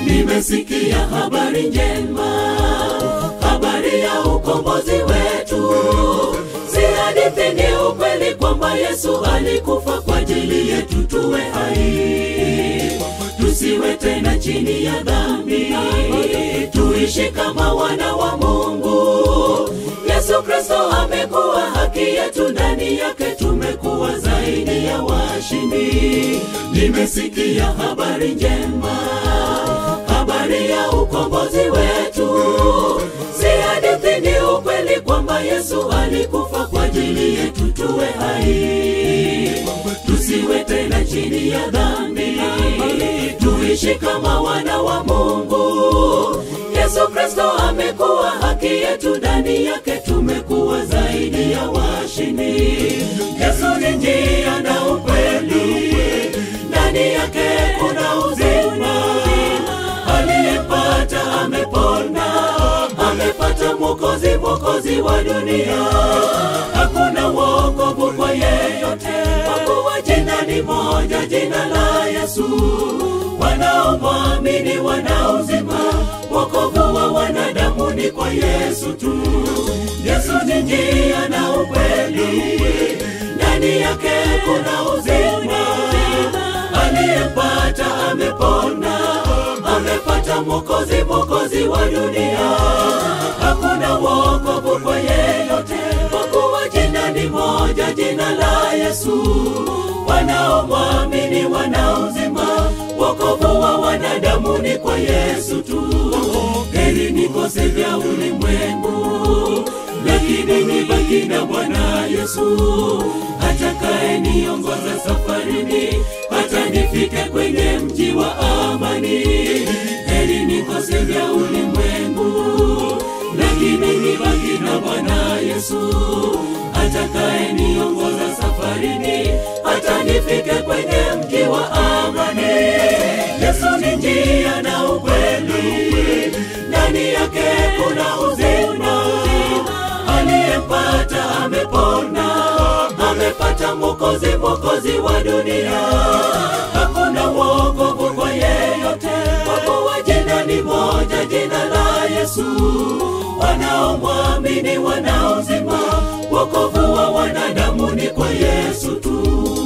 nimesikia habari njema, habari ya ukombozi wetu. Si hadithi, ni ukweli kwamba Yesu alikufa kwa ajili yetu tuwe hai, tusiwe tena chini ya dhambi, tuishi kama wana wa Mungu. Yesu Kristo amekuwa haki yetu, ndani yake tumekuwa zaidi ya washindi. Nimesikia habari njema, habari ya ukombozi wetu. Si hadithi, ni ukweli kwamba Yesu alikufa kwa ajili yetu tuwe hai, tusiwe tena chini ya dhambi, tuishi kama wana wa Mungu. Yesu Kristo amekuwa haki yetu, ndani yake tumekuwa zaidi ya washindi. Yesu ni njia na ukweli, ndani yake kuna uzima. Aliyepata amepona, amepata Mwokozi, Mwokozi wa dunia. Hakuna wokovu kwa yeyote, kwa kuwa jina ni moja, jina la Yesu. Wanaomwamini wana uzima, wokovu wa wanadamu ni kwa Yesu tu. Yesu ni njia na ukweli, ndani yake kuna uzima. Aliyepata amepona, amepata Mwokozi, Mwokozi wa dunia. Hakuna wokovu kwa yeyote, kwa kuwa jina ni moja, jina la Yesu. Wanaomwamini wana uzima, wokovu wa wanadamu ni kwa Yesu tu. Heri nikose vya ulimwengu, lakini nibaki na Bwana Yesu atakaye niongoza safarini hata nifike kwenye mji wa amani. Heri nikose vya ulimwengu, lakini nibaki na Bwana Yesu atakaye niongoza safarini hata nifike kwenye mji wa amani. Yesu ni njia na ukweli, ndani yake kuna uzima. Aliyempata amepona, amepata Mwokozi, Mwokozi wa dunia. Hakuna wokovu kwa yeyote, kwa kuwa jina ni moja, jina la Yesu. Wanaomwamini wana uzima, wokovu wa wanadamu ni kwa Yesu tu.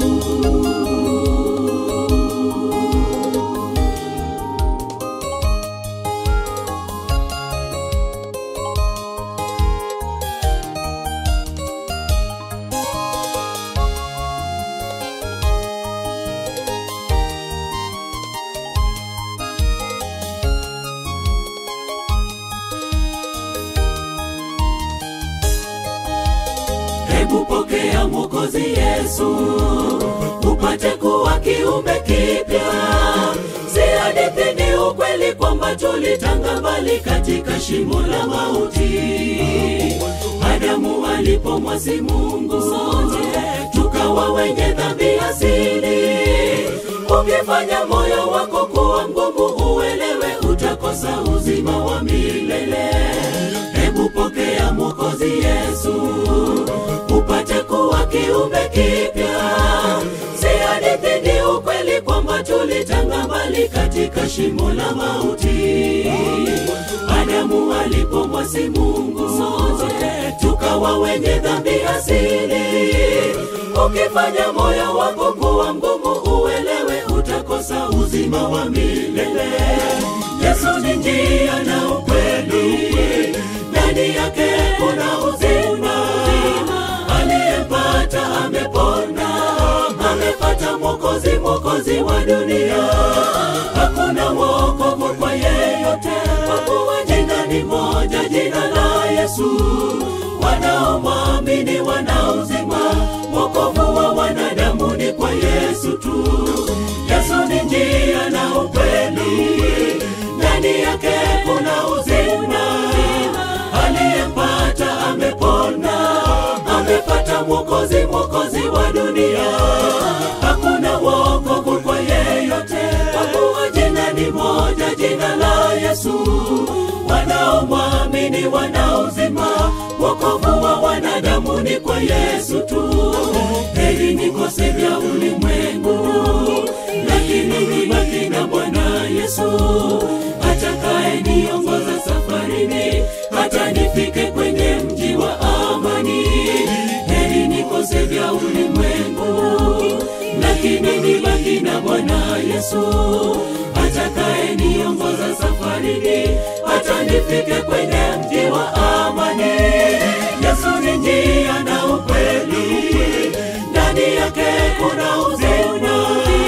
Hebu pokea Mwokozi Yesu, upate kuwa kiumbe kipya. Si hadithi, ni ukweli kwamba tulitanga mbali katika shimo la mauti. Adamu alipomwasi Mungu, sote tukawa wenye dhambi asili. Ukifanya moyo wako kuwa mgumu, uelewe utakosa uzima wa milele. Hebu pokea Mwokozi Yesu, upate kuwa kiumbe kipya. Si hadithi, ni ukweli kwamba tulitanga mbali katika shimo la mauti. Adamu alipomwasi Mungu, sote tukawa wenye dhambi asili. Ukifanya moyo wako kuwa mgumu, uelewe utakosa uzima wa milele. Yesu ni njia na ukweli, ndani yake kuna uzima. Aliyempata amepona, amepata Mwokozi, Mwokozi wa dunia. Hakuna wokovu kwa yeyote, kwa kuwa jina ni moja, jina la Yesu. Wanaomwamini wana uzima, wokovu wa wanadamu ni kwa Yesu tu. Yesu ni njia na ukweli, ndani yake kuna uzima. Aliyempata amepona, amepata Mwokozi, Mwokozi wa dunia. Hakuna wokovu kwa yeyote, kwa kuwa jina ni moja, jina la Yesu. Wanaomwamini wana uzima, wokovu wa wanadamu ni kwa Yesu tu. Heri nikose vya ulimwengu, lakini nibaki na Bwana Yesu. Yesu atakaye niongoza safarini hata nifike kwenye mji wa amani. Heri nikose vya ulimwengu, lakini nibaki na Bwana Yesu atakaye niongoza safarini hata nifike kwenye mji wa amani. Yesu ni njia na ukweli, ndani yake kuna uzima.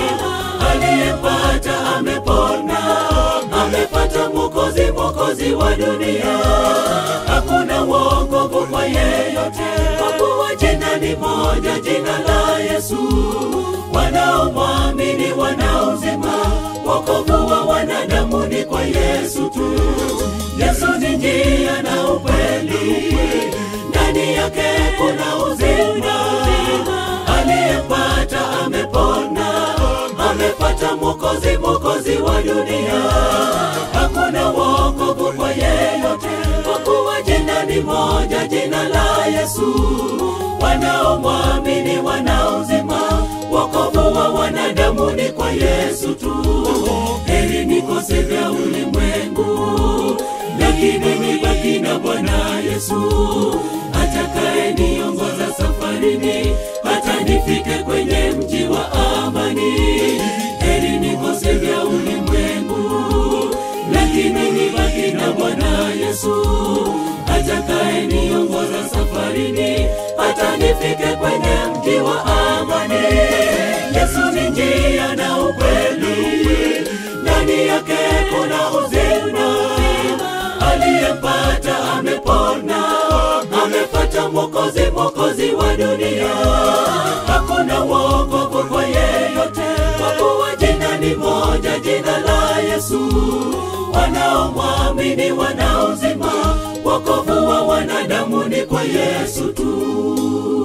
Aliyepata amepona, amepata Mwokozi, Mwokozi wa dunia. Hakuna wokovu kwa yeyote, kwa kuwa jina ni moja, jina la Yesu. Wanaomwamini wana uzima, wokovu wa wanadamu ni kwa Yesu tu. Yesu ni njia na ukweli, ndani yake kuna uzima. Aliyepata amepona, amepata Mwokozi, Mwokozi wa dunia. Hakuna wokovu kwa yeyote, kwa kuwa jina ni moja, jina la Yesu. Wanaomwamini wana uzima, wokovu wa wanadamu ni kwa Yesu tu. Heri nikose vya ulimwengu, lakini nibaki na Bwana Yesu atakaye niongoza safarini hata nifike kwenye mji wa amani. Heri nikose vya ulimwengu, lakini nibaki na Bwana Yesu atakaye niongoza safarini hata nifike kwenye mji wa amani. Yesu ni njia na ukweli, ndani yake kuna uzima. Aliyempata amepona, amepata Mwokozi, Mwokozi wa dunia. Hakuna wokovu kwa yeyote, kwa kuwa jina ni moja, jina la Yesu. Wanaomwamini wana uzima, wokovu wa wanadamu ni kwa Yesu tu.